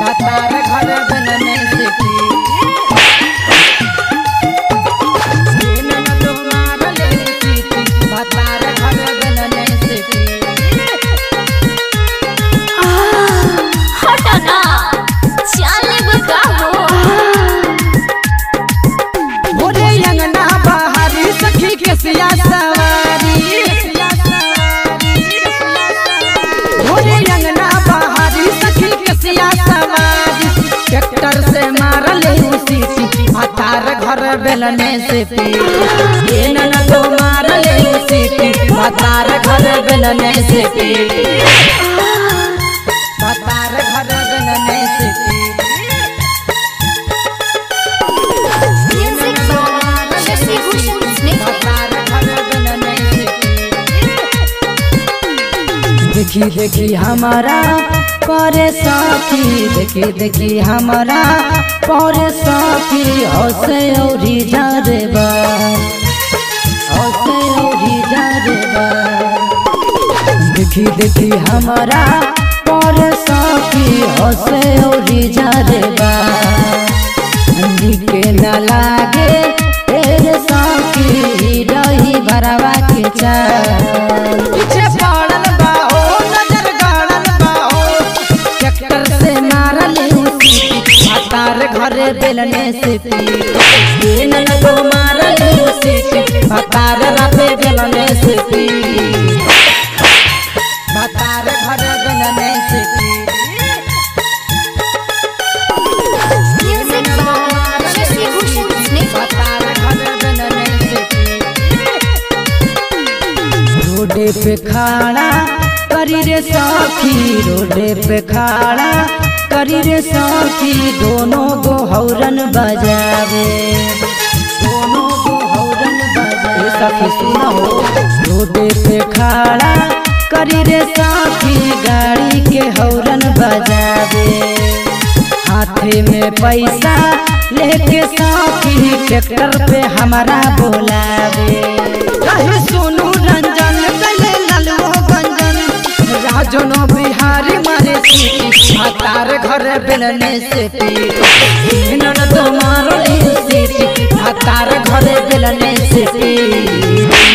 भतार घर बनने से पी ननद मारले सीटी भतार घर बनने से पी हट ना चले बका हो भोरे अंगना बाहरी सखी के सिया सवारी भोरे अंगना बाहरी सखी के सिया सवारी ट्रैक्टर से मारले उसी भतार घर बेलने से पी ये ननद मारले उसी भतार घर बेलने से पी भतार घर बेलने से पी म्यूजिक बाय शशि भूषण स्नेह देखी देखी हमारा परे साथी देखी देखी हमारा परे साथी हसे औरी जा रे बा हसे औरी जा रे बा देखी देखी हमारा परे साथी हसे औरी जा रे बा के न लागे तेरे साथी रही भरवा के चाल पीछे पड़ल बा हो नजर गाड़ल बा हो ट्रैक्टर से मारल उसी भतार घरे बेलने से पी ये ननदो मारल उसी भतार राते बेलने से पी भतार घरे बेलने से पी म्यूजिक बाय शशि भूषण स्नेह रोडे पे खाड़ा करी रे साथी रोडे पे खाड़ा करी रे साथी दोनों गो हौरन बजावे दोनों गो हौरन बजावे सखी सुनो रोडे पे खाड़ा करी रे साथी गाड़ी के हौरन बजावे हाथे में पैसा लेके साथी ट्रैक्टर पे हमारा बोलावे कहे सोनू रंजन गले ललवो गंजन राजनो बिहारी मारे सीटी हतार घर बेलने से पी नन तो मारो सीटी हतार घर बेलने से पी